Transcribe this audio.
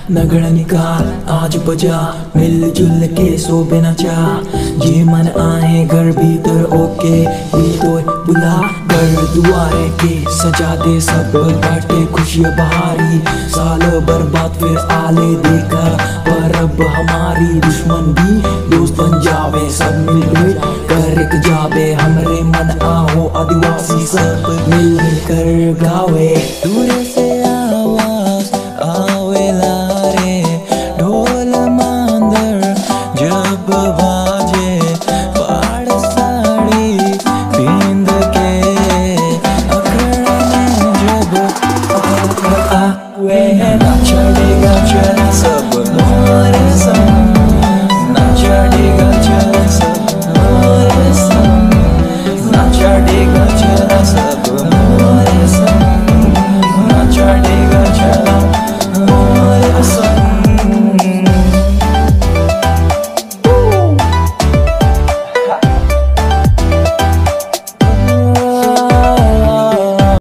नगड़ निकाल आज बजा मिल जुल के सो बिना चा जे मन आए घर भीतर ओके भी तो बुला घर दुआरे के सजा दे सब बाटे खुशियाँ बहारी साल बर्बाद फिर आले देखा पर अब हमारी दुश्मन भी दोस्त बन जावे सब मिल मिल कर एक जावे हमरे मन आओ आदिवासी सब मिल मिल कर गावे तूने